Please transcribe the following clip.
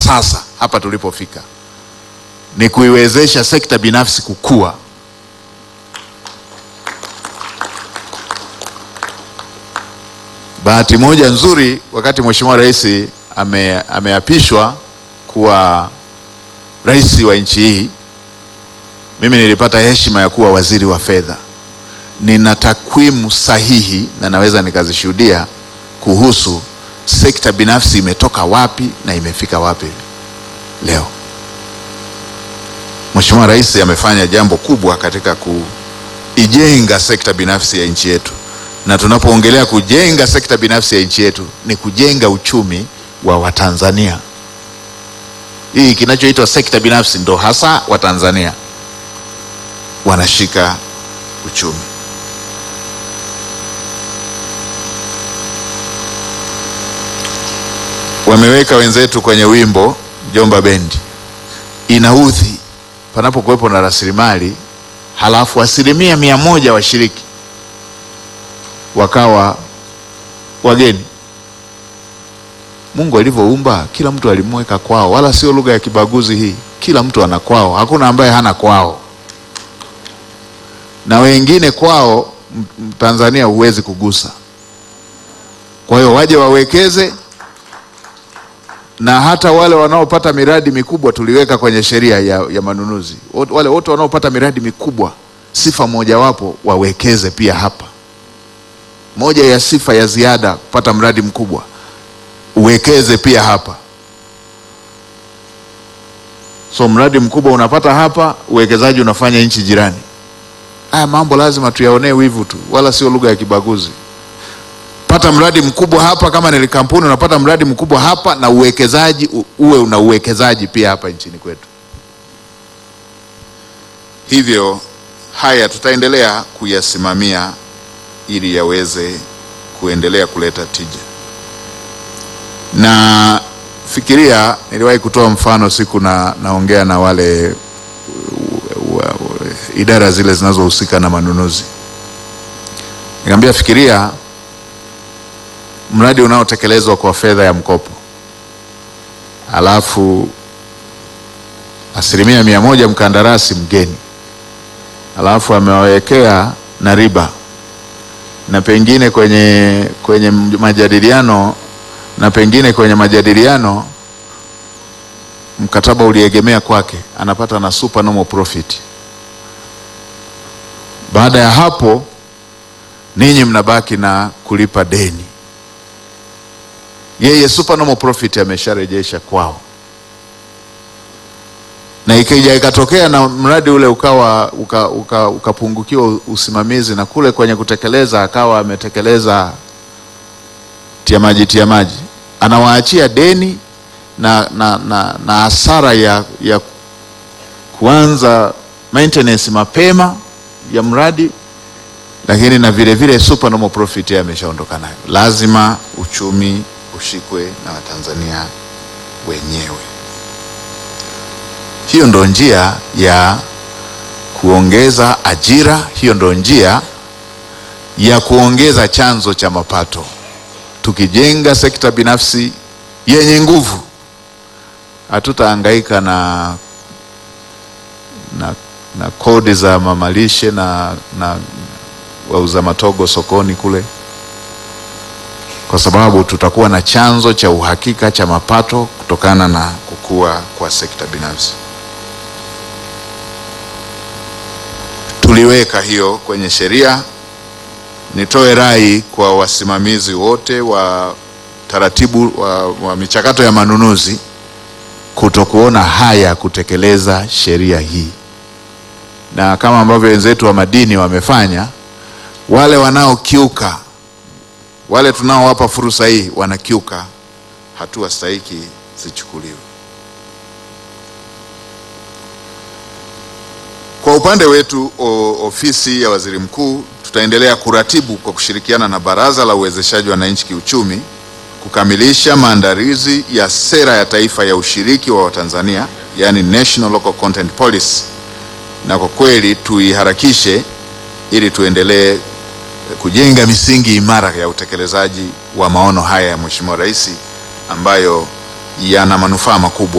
sasa hapa tulipofika ni kuiwezesha sekta binafsi kukua. Bahati moja nzuri, wakati Mheshimiwa Rais ame, ameapishwa kuwa rais wa nchi hii, mimi nilipata heshima ya kuwa waziri wa fedha. Nina takwimu sahihi na naweza nikazishuhudia kuhusu sekta binafsi imetoka wapi na imefika wapi leo. Mheshimiwa Rais amefanya jambo kubwa katika kuijenga sekta binafsi ya nchi yetu, na tunapoongelea kujenga sekta binafsi ya nchi yetu ni kujenga uchumi wa Watanzania. Hii kinachoitwa sekta binafsi ndo hasa Watanzania wanashika uchumi. Wameweka wenzetu kwenye wimbo Jomba Bendi, inaudhi panapokuwepo na rasilimali halafu asilimia mia moja washiriki wakawa wageni. Mungu alivyoumba kila mtu alimweka kwao, wala sio lugha ya kibaguzi hii. Kila mtu ana kwao, hakuna ambaye hana kwao, na wengine kwao Tanzania huwezi kugusa. Kwa hiyo waje wawekeze, na hata wale wanaopata miradi mikubwa tuliweka kwenye sheria ya, ya manunuzi. Wale wote wanaopata miradi mikubwa, sifa mojawapo wawekeze pia hapa. Moja ya sifa ya ziada kupata mradi mkubwa uwekeze pia hapa. So mradi mkubwa unapata hapa, uwekezaji unafanya nchi jirani. Haya mambo lazima tuyaonee wivu tu, wala sio lugha ya kibaguzi. Pata mradi mkubwa hapa, kama ni kampuni unapata mradi mkubwa hapa, na uwekezaji uwe una uwekezaji pia hapa nchini kwetu. Hivyo haya tutaendelea kuyasimamia ili yaweze kuendelea kuleta tija na fikiria, niliwahi kutoa mfano siku na naongea na wale wa, wa, idara zile zinazohusika na manunuzi, nikamwambia fikiria mradi unaotekelezwa kwa fedha ya mkopo, alafu asilimia mia moja mkandarasi mgeni, alafu amewawekea na riba na pengine kwenye, kwenye majadiliano na pengine kwenye majadiliano mkataba uliegemea kwake, anapata na supernormal profit. Baada ya hapo, ninyi mnabaki na kulipa deni. Yeye supernormal profit amesharejesha kwao, na ikija ikatokea na mradi ule ukawa ukapungukiwa uka, uka usimamizi na kule kwenye kutekeleza akawa ametekeleza tia maji tia maji, anawaachia deni na na na na hasara ya, ya kuanza maintenance mapema ya mradi, lakini na vile vile supernormal profit ameshaondoka nayo. Lazima uchumi ushikwe na Watanzania wenyewe. Hiyo ndo njia ya kuongeza ajira, hiyo ndo njia ya kuongeza chanzo cha mapato. Tukijenga sekta binafsi yenye nguvu, hatutahangaika na, na, na kodi za mamalishe na, na wauza matogo sokoni kule, kwa sababu tutakuwa na chanzo cha uhakika cha mapato kutokana na kukua kwa sekta binafsi. Tuliweka hiyo kwenye sheria. Nitoe rai kwa wasimamizi wote wa taratibu wa, wa michakato ya manunuzi kutokuona haya kutekeleza sheria hii, na kama ambavyo wenzetu wa madini wamefanya, wale wanaokiuka, wale tunaowapa fursa hii wanakiuka, hatua stahiki zichukuliwe. Kwa upande wetu o, ofisi ya waziri mkuu tutaendelea kuratibu kwa kushirikiana na Baraza la Uwezeshaji Wananchi Kiuchumi kukamilisha maandalizi ya sera ya taifa ya ushiriki wa Watanzania, yani National Local Content Policy, na kwa kweli tuiharakishe ili tuendelee kujenga misingi imara ya utekelezaji wa maono haya ya Mheshimiwa Rais ambayo yana manufaa makubwa